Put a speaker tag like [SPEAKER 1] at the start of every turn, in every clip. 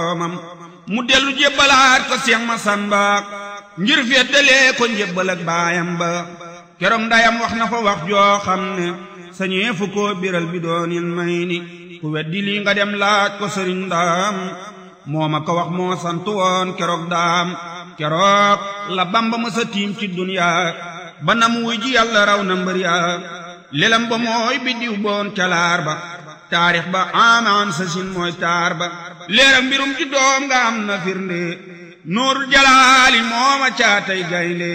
[SPEAKER 1] boromam mu dellu jébbalaat ko Seex Masamba ngir feddalee ko njébbal ak baayam ba keroog ndayam wax na fa wax joo xam ne sañee fu ko biral bi doonil may ni ku weddi lii nga dem laaj ko sëriñ daam moo ma ko wax moo sant woon keroog daam keroog la bamba ma sa tiim ci duniyaa ba nam wuy ji yàlla raw na mbër yaa lelam ba mooy biddiw boon calaar ba taarix ba amaan sa sin mooy taar ba leeram mbirum ci doom nga am na firnde nuurul jalaali mooma caatay gaynde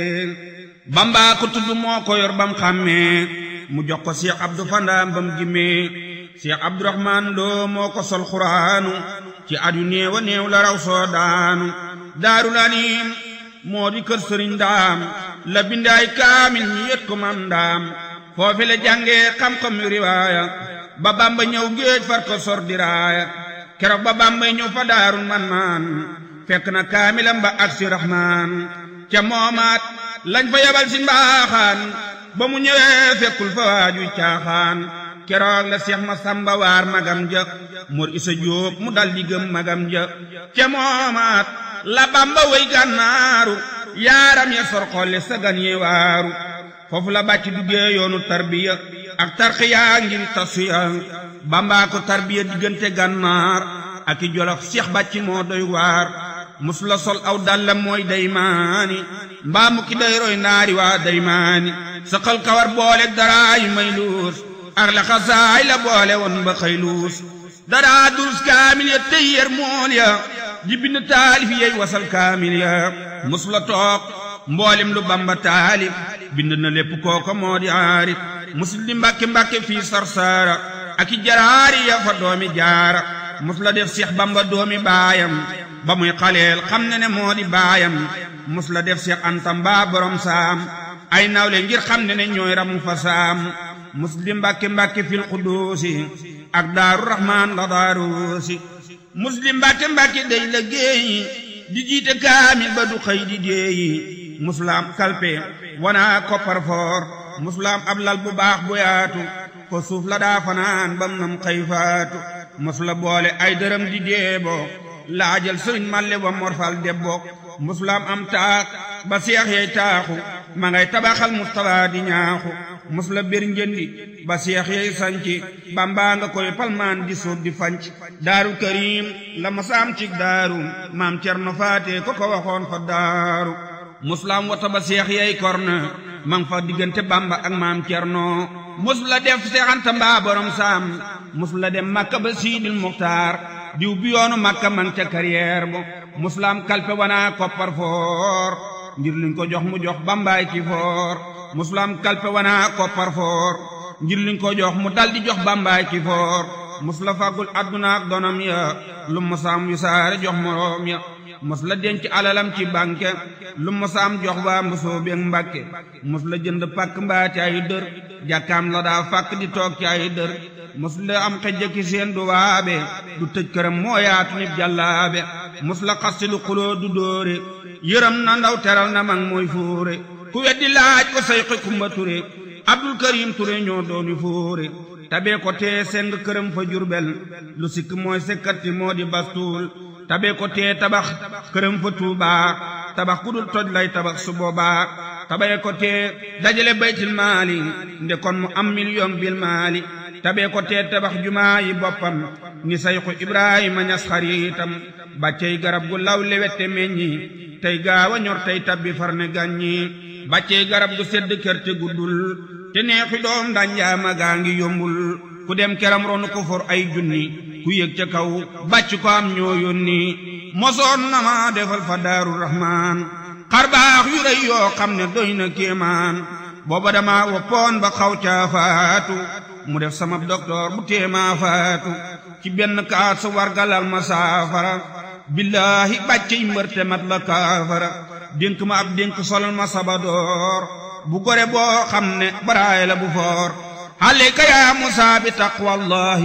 [SPEAKER 1] bamba ko tudd moo ko yor bam xàmmee mu jox ko Cheikh Abdou Fandaam bam gimmee Cheikh Abdourahman Lo moo ko sol xuraanu ci at yu néew a néew la raw soo daanu daarul anim moo di kër sëriñ daam la bindaay kaamil ñu yët ko mam ndaam foofi la jàngee xam-xam yu riwaaya ba bamba ñëw géej far ko sor diraaya keroog ba bamba ñëw fa daarul man maan fekk na kaamilam ba ak si rahmaan ca moomaat lañ fa yabal si mbaaxaan ba mu ñëwee fekkul fa waaju caaxaan keroog la seex ma samba waar magam ja mor isa jóob mu dal di gëm magam ja ca moomaat la bamba way gànnaaru yaaram ya sor xolle sagan ye waaru foofu la bàcc duggee yoonu tarbiya ak tarxiya ngir tasuya bambaa ko tarbiya diggante gànnaar ak i jolof seex bàcc moo doy waar mus la sol aw dallam mooy daymaani mbaa mu ki day roy naari waa daymaani saqal kawar boole daraay may luus ak la xasaay la boole woon ba xëy luus daraa durus kaamil ya tey yer mool ya di bind taalif yey wasal kaamil ya mus la toog mboolem lu bamba taalif bind na lépp kooko moo di aarif musul di mbàkke mbàkke fii sarsaara ak i jaraari ya fa doomi jaara mus la def seex bamba doomi baayam ba muy xaleel xam ne ne moo di baayam mus la def seex antam baa borom saam ay nawle ngir xam ne ne ñooy ramu fa saam mus di mbàkke mbàkke fil xuduusi ak daaru rahmaan la daaruusi mus di mbàkke mbàkke day la géeyi di jiite kaamil ba du xëy di déeyi musulaam kalpe wana koppar foor musulaam ab lal bu baax bu yaatu ko suuf la daa fanaan bam nam xëy faatu musula boole ay dërëm di deebo laajal sëriñ malle wa morfal debbo musulaam am taax ba seex yey taaxu ma ngay tabaxal mustapha di ñaaxu musula bir njëndi ba seex yey sanci bambaa nga koy palmaan di suub di fanc daaru karim la masaam cig daaru maam cerno faate ko ko waxoon fa daaru musulaam wata ba seex yey korne man fa diggante bamba ak maam cerno musula def seexanta mbaa borom saam musula dem makka ba siidil muxtaar diw bi yoonu makka man ca carrière bo musulaam kalpe wana koppar foor ngir liñ ko jox mu jox bambaay ci foor musulaam kalpe wana koppar foor ngir liñ ko jox mu daldi jox bambaay ci foor musula fàggul adduna ak donam ya lu musaam yu saare jox moroom ya mos la denc alalam ci banque lu mosaam jox waa mbosoo beeg mbàkke mos la jënd pàkk mbaa ci ay dër jàkkaam la daa fàkk di toog ci ay dër mos la am xejjaki seen du waabe du tëj këram moo yaatu nit jàllaabe mos la xasti lu xuloo du dóore yërëm na ndaw teral na mag mooy fóore ku weddi laaj ko sayxi kumba ture abdul karim ture ñoo dooni fóore tabee ko tee seng këram fa jurbel lu sikk mooy sekkati moo di bastuul tabe ko tee tabax këram fa tuubaa tabax ku dul toj lay tabax su boobaa tabe ko tee dajale baytil maali nde kon mu am million bil maali tabe ko tee tabax jumaa yi boppam ni sayxu ibrahima ñas xariitam bàccey garab gu law lewette meññi tey gaawa ñor tey tabbi farne gàññi bàccey garab gu sedd kër te guddul te neexi doom danjaama gaa ngi yombul ku dem keram ronu ko for ay junni ku yëg ca kaw bàcc ko am ñoo yónni mosoon na ma defal fa daaru rahmaan xar baax yu rëy yoo xam ne doy na kéemaan booba dama woppoon ba xaw caa faatu mu def sama docteur bu téemaa faatu ci benn kaat su wargalal ma saafara billaahi bàccey mbërte mat la kaafara dénk ma ab dénk solal ma sabadoor bu gore boo xam ne baraay la bu foor عليك يا موسى بتقوى الله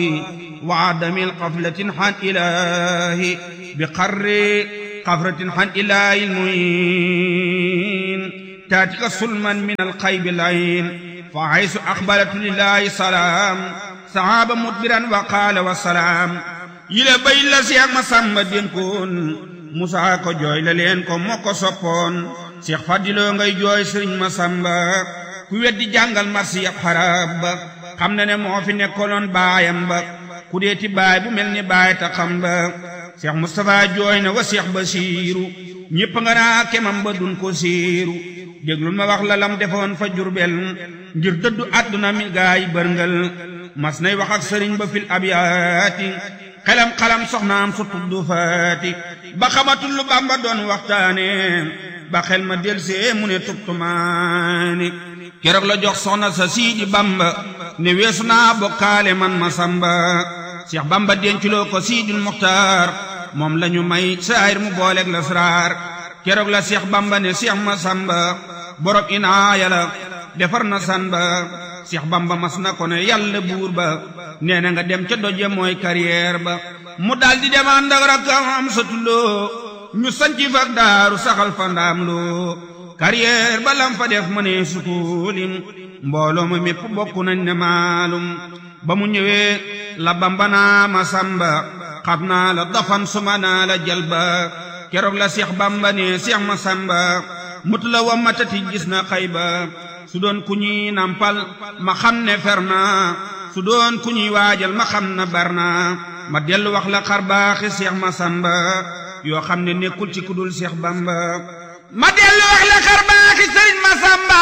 [SPEAKER 1] وعدم القفلة عن إله بقر قفرة عن إله المعين تاتك سلما من القيب العين فحيث أقبلت لله سلام صعاب مدبرا وقال والسلام yile bay la seex ma sàmba dénkoon musaa ko jooy la leen ko moo ko soppoon seex fadiloo ngay jooy sëriñ ma sàmba ku weddi jàngal marsi ab xarab ba xam na ne moo fi nekkoloon baayam ba ku deeti baay bu mel ni baay ta xam ba seex mustapha jooy na wa seex basiiru ñépp nga naa kemam ba dun ko siiru déglul ma wax la lam defoon fa jurbel ngir dëddu àdduna mi gaay bërngal mas nay wax ak sëriñ ba fil abyaati xelam xalam soxnaam su tuddu faati ba xamatul lu bamba doon waxtaane ba xel ma delsee mu ne tubtumaani keroog la jox soxna sa siidi bamba ne weesu naa bokkaale man ma samba seex bamba denculoo ko siidul muxtaar moom lañu may saayir mu booleeg la sraar keroog la seex bamba ne seex ma samba borom inaaya la defar na san ba seex bamba mas na ko ne yàlla buur ba nee na nga dem ca doje mooy carrière ba mu daldi dem ànd ak rakkam am satuloo ñu sanci fak daaru saxal fa ndaam loo carrière ba lam fa def ma ne sukulim mbooloo ma mépp bokk nañ ne maalum ba mu ñëwee la bamba naa ma samba xam naa la dafan suma naa la jalba keroog la seex bamba ne seex ma samba mut la wa matati gis na xayba su doon ku ñuy nampal ma xam ne fer naa su doon ku ñuy waajal ma xam na bar naa ma dellu wax la xar baaxi seex ma samba yoo xam ne nekkul ci kudul seex bamba ma dellu wax la xar baaxi sëriñ ma samba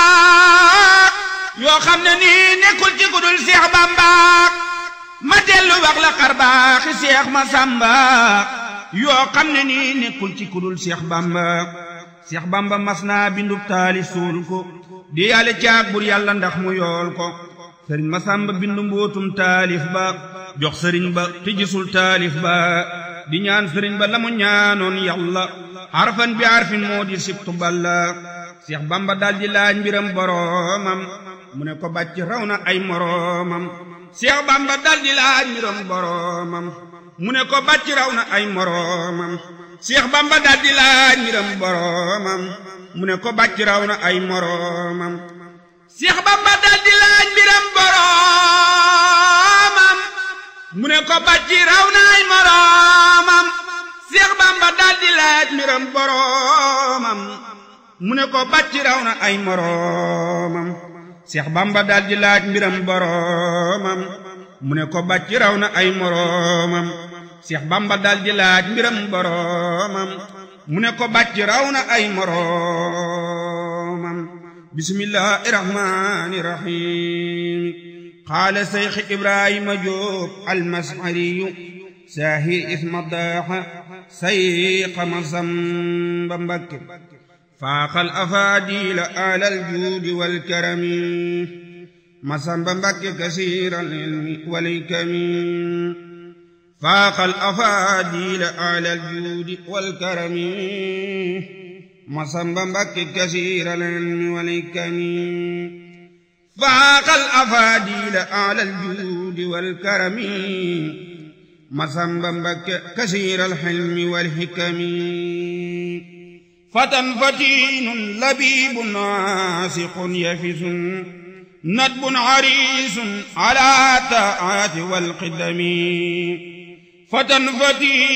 [SPEAKER 1] yoo xam ne nii nekkul ci kudul seex bamba ma dellu wax la xar baaxi seex ma samba yoo xam ne nii nekkul ci kudul seex bamba seex bamba mas naa bindub taali suul ko di yàlla caag bur yàlla ndax mu yool ko sëriñ ma sàmba bindu mbootum taalif ba jox sëriñ ba te gisul taalif ba di ñaan sëriñ ba la mu ñaanoon yàlla harfan bi harfin moo di sibtu balla seex bamba daldi laaj mbiram boroomam mu ne ko bàcc raw na ay moroomam seex bamba daldi laaj mbiram boroomam mu ne ko bàcc raw na ay moroomam seex bamba daldi laaj mbiram boroomam mu ne ko bàcc raw na ay moroomam seex bamba daldi laaj mbiram boroomam mu ne ko bàcc raw na ay moroomam seex bamba daldi laaj mbiram boroomam mu ne ko bàcc raw na ay moroomam seex bamba daldi laaj mbiram boroomam mu ne ko bàcc raw na ay moroomam seex bamba daldi laaj mbiram boroomam mu ne ko bàcc raw na ay moroomam bismillahi rahmani rahim qaala seyx ibrahima jóob almasariyu saahir isma daaxa sayqa masamba mbakke faaxal afaadila alal juudi walkarami masamba mbakke kasiiral ilmi walkami faaxal afaadila alal juudi walkarami masamba mbakke kasiiral ilmi walkami faaxal afaadila alal juudi walkarami masamba mbakke kasiiral ilmi walhikami fatan fatinun labibun naasiqun yafisun nadbun harisun ala taati walqidami fatan fatinun